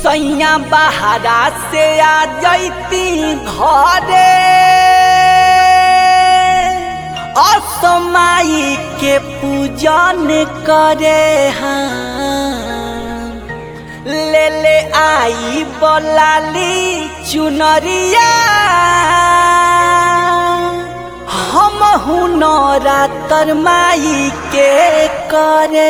सैया बहारा से आ जैती घरे असमाई के पूजन करे हाँ ले ले आई बोलाली चुनरिया हम हुनरा तरमाई के करे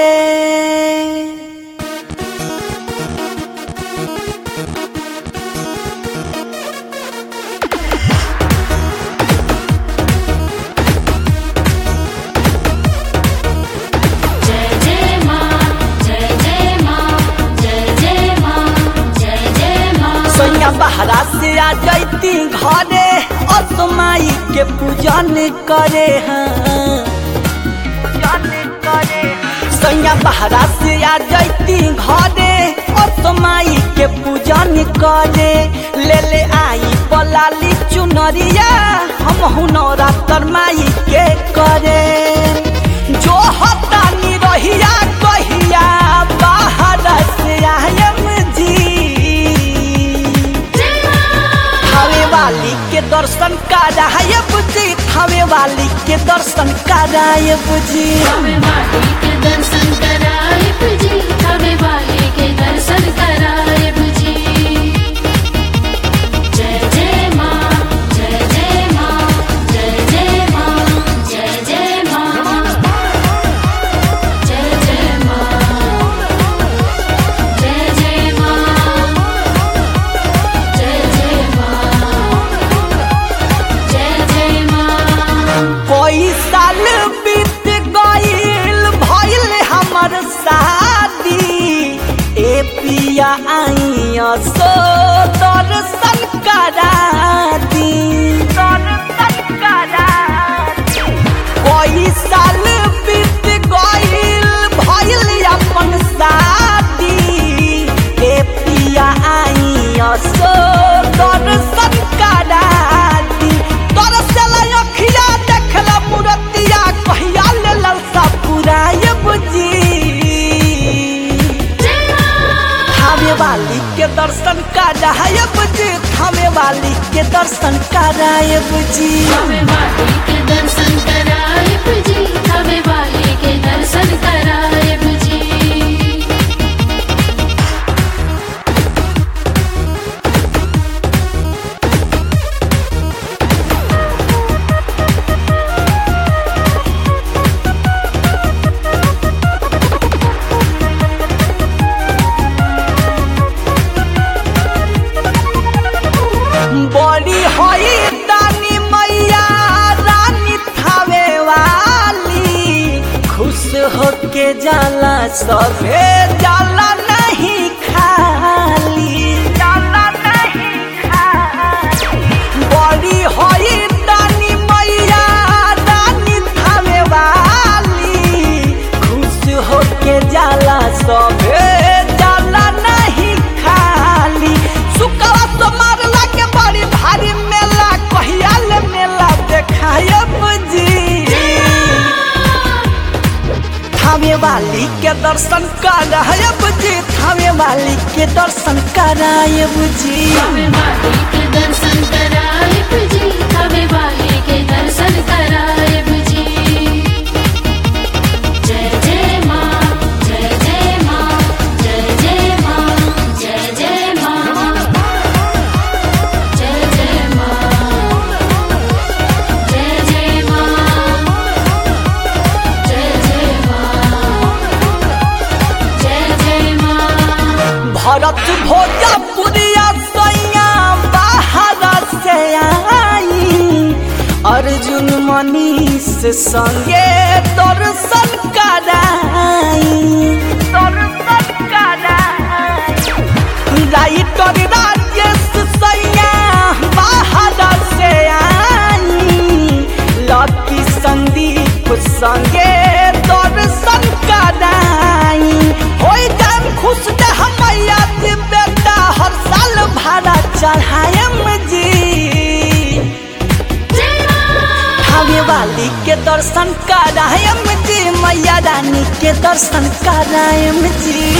जय जय माँ जय जय माँ जय जय माँ जय जय माँ सैया बहरा से आ जैती घरे असमाई के पूजन करे हाँ सैया बहरा से आ जैती घरे असमाई के पूजन करे ले ले आई पलाली चुनरिया हम हुनरा तरमाई के करे जो हतानी रहिया कहिया बाहर से आयम जी खावे वाली के दर्शन करायब जी खावे वाली के दर्शन करायब जी हमें माटी के दर्शन कराए बुझी हमें वाले के दर्शन कराए बुझी जय जय माँ जय जय माँ जय जय माँ जय जय माँ जय जय माँ जय जय माँ जय जय माँ जय जय माँ कोई साल बीत गईल भइल हमर शादी ए पिया आइया सो दर्शन करा दी दर्शन करा कोई साल बीत गईल भइल अपन शादी ए पिया आइया सो दर्शन करा दी तरसल अखिया देखल मूर्तिया कहिया लेल सब पुरायब जी थामे वाली के दर्शन करायब जी थामे वाली के दर्शन करायब जी हमें माटी के दर्शन कराए बुझी हमें वाले के दर्शन कराए बुझी बड़ी होई दानी मैया रानी थावे वाली खुश होके जाला सभे जाला नहीं खाली जाला नहीं खाली बड़ी होई दानी मैया रानी थावे वाली खुश होके जाला सभे जाला नहीं खाली सुकवा तो मारला के बड़ी भारी मेला कहिया ले मेला देखायब जी थामे वाली के दर्शन करायब जी थामे वाली के दर्शन करायब जी हमें माटी के दर्शन कराए बुझी हमें वाले के दर्शन कराए बुझी जय जय माँ जय जय माँ जय जय माँ जय जय माँ जय जय माँ जय जय माँ जय जय माँ जय जय माँ भरत भोजपुरिया सैया बाहर से आई अर्जुन मनीष संगे दर्शन कराई दर्शन कराई राइटर राजेश सैया बाहर से आई लकी संदीप संगे दर्शन कराई होई जान खुश दे हमैया जी बेटा हर साल भाड़ा चढ़ाएम जी थावे वाली के दर्शन करायम जी मैया रानी के दर्शन करायम जी